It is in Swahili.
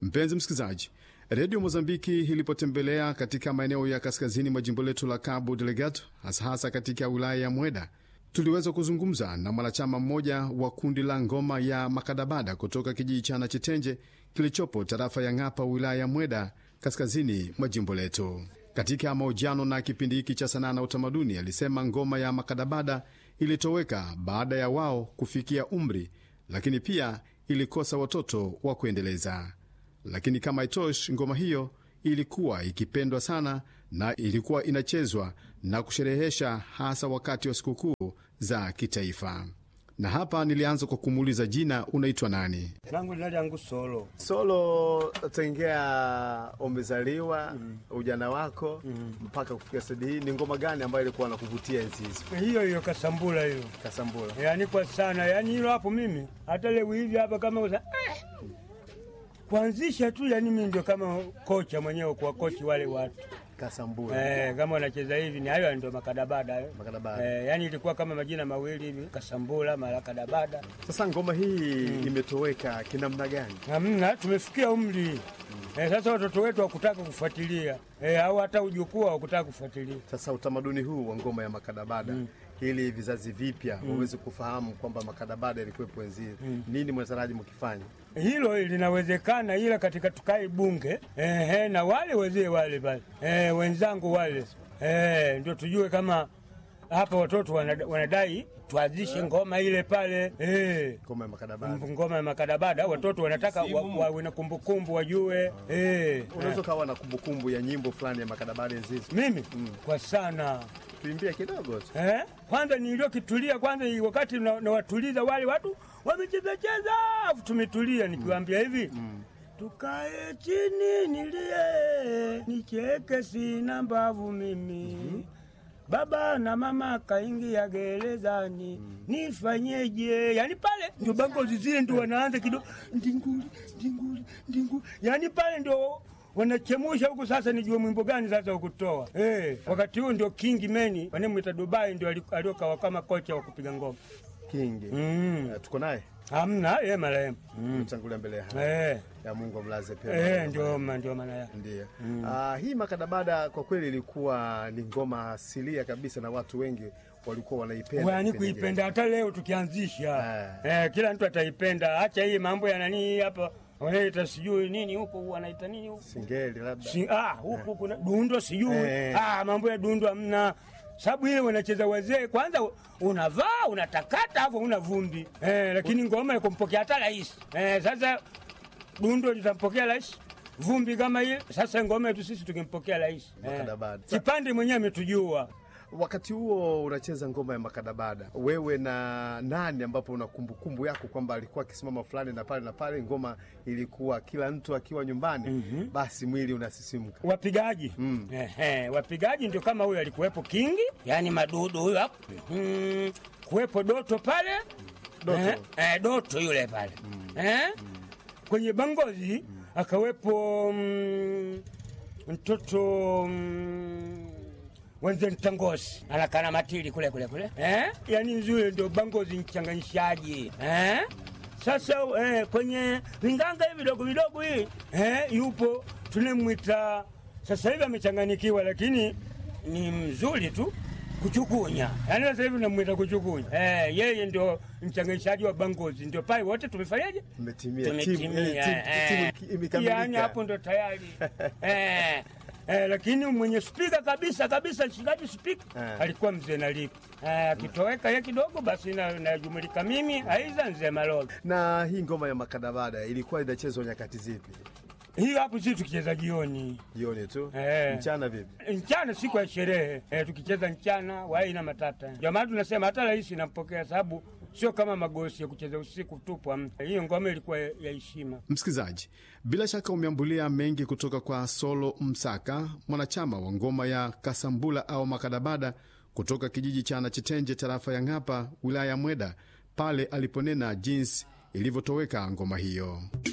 Mpenzi msikilizaji, redio Mozambiki ilipotembelea katika maeneo ya kaskazini mwa jimbo letu la Cabo Delgado, hasa hasa katika wilaya ya Mweda, tuliweza kuzungumza na mwanachama mmoja wa kundi la ngoma ya Makadabada kutoka kijiji cha Nachitenje kilichopo tarafa ya Ng'apa, wilaya ya Mweda, kaskazini mwa jimbo letu. Katika mahojiano na kipindi hiki cha sanaa na utamaduni, alisema ngoma ya Makadabada ilitoweka baada ya wao kufikia umri, lakini pia ilikosa watoto wa kuendeleza. Lakini kama itoshi, ngoma hiyo ilikuwa ikipendwa sana na ilikuwa inachezwa na kusherehesha hasa wakati wa sikukuu za kitaifa. Na hapa nilianza kwa kumuuliza jina, unaitwa nani? langu jina langu Solo. Solo, tengea umezaliwa ujana wako mpaka kufikia stadi hii, ni ngoma gani ambayo ilikuwa nakuvutia enzi hizo? Hiyo hiyo kasambula hiyo, Kasambula. yaani kwa sana, yaani hilo hapo mimi hata leo hivi hapa kama usa, eh, kuanzisha tu, yaani mimi ndio kama kocha mwenyewe kwa kochi wale watu Kasambula. eh, kama wanacheza hivi ni hayo ndio makadabada hayo. Makadabada. Eh, yaani ilikuwa kama majina mawili hivi kasambula mara kadabada. Sasa ngoma hii imetoweka kinamna gani? Hamna, tumefikia umri eh, sasa watoto wetu wakutaka kufuatilia eh, au hata ujukuu wakutaka kufuatilia Sasa utamaduni huu wa ngoma ya makadabada ili vizazi vipya waweze kufahamu kwamba makadabada ilikuwepo enzi hizo, nini mwataraji mkifanya? hilo linawezekana, ila katika tukae bunge ehe, na wale wazee wale pale eh, wenzangu wale eh, ndio tujue kama hapa watoto wanada- wanadai tuanzishe ngoma ile pale eh, Ngoma ya makadabada ngoma ya makadabada. Watoto wanataka wa- wawe na kumbukumbu wajue eh, unaweza ukawa na kumbukumbu ya nyimbo fulani ya makadabada enzi hizo, mimi kwa sana tuimbie kidogo tu. Eh? Kwanza niliokitulia kwanza ni wakati na- nawatuliza wale watu wamecheza cheza, afu tumetulia nikiwaambia hivi tukae chini nilie nicheke, sina mbavu mimi Baba na mama kaingia gerezani, nifanyeje? Yani pale ndio bangozi zile ndio wanaanza kidogo ndinguli ndinguli ndinguli, yani pale ndio wanachemusha huku. Sasa nijue mwimbo gani sasa ukutoa eh. Wakati huu ndio King Meni wanemwita Dubai ndio ali- aliokawa kama kocha wa kupiga ngoma Kingi mm. Eh, tuko naye Hamna ye marehemu mtangulia mbele ya haki. eh. ya Mungu amlaze pia. Eh, ndio ma- ndio maana yake. Ndiyo. Ah, hii makadabada kwa kweli ilikuwa ni ngoma asilia kabisa na watu wengi walikuwa wanaipenda. Wani kipindi kuipenda hata leo tukianzisha Eh. eh, kila mtu ataipenda. Acha hii mambo ya nani hapa wanaita sijui nini huko wanaita nini huko kile. Singeli labda. si, ah, huku kuna dundo sijui Eh. ah, mambo ya dundo hamna sababu ile wanacheza wazee, kwanza unavaa unatakata hapo una vumbi eh, lakini ngoma ya kumpokea hata rais eh, sasa dundo litampokea rais vumbi kama ile. Sasa ngoma yetu sisi tukimpokea rais Makadabada. kipande mwenyewe ametujua Wakati huo unacheza ngoma ya makadabada, wewe na nani ambapo una kumbukumbu yako kwamba alikuwa akisimama fulani na pale na pale, ngoma ilikuwa kila mtu akiwa nyumbani, basi mwili unasisimka. wapigaji Ehe, wapigaji ndio kama huyo alikuwepo Kingi, yani madudu huyo hapo mm, kuwepo Doto pale Doto. Eh, eh, Doto yule pale eh? kwenye Bangozi akawepo mm, mtoto mm, wenze Mtangosi anakana matili kule kule kule eh? yani nzuri ndio Bangozi mchanganyishaji eh? Sasa eh, kwenye vinganga hivi vidogo vidogo hii eh, yupo tunemwita sasa hivi amechanganyikiwa, lakini ni mzuri tu kuchukunya, yaani sasa hivi namwita kuchukunya eh, yeye ndio mchanganyishaji wa Bangozi, ndio pale wote tumefanyaje? Mmetimia Tumetimia, timu, eh, timu- eh, timu imekamilika. yaani hapo ndo tayari eh, eh, lakini mwenye spika kabisa kabisa, mshikaji spika Eh. alikuwa mzee Nalipo eh, akitoweka ye kidogo, basi na- najumulika mimi aiza mzee Maloga. Na hii ngoma ya makadabada ilikuwa inachezwa nyakati zipi? Hii hapo sisi tukicheza jioni Jioni tu? Eh. Mchana vipi? mchana siku ya sherehe eh, tukicheza mchana wai na matata. Ndio maana tunasema hata rais nampokea, sababu sio kama magosi ya kucheza usiku tupu. hamna. Hiyo ngoma ilikuwa ya ya heshima. Msikilizaji, bila shaka umeambulia mengi kutoka kwa Solo Msaka, mwanachama wa ngoma ya Kasambula au Makadabada kutoka kijiji cha Nachitenje, tarafa ya Ng'apa, wilaya ya Mweda, pale aliponena jinsi ilivyotoweka ngoma hiyo.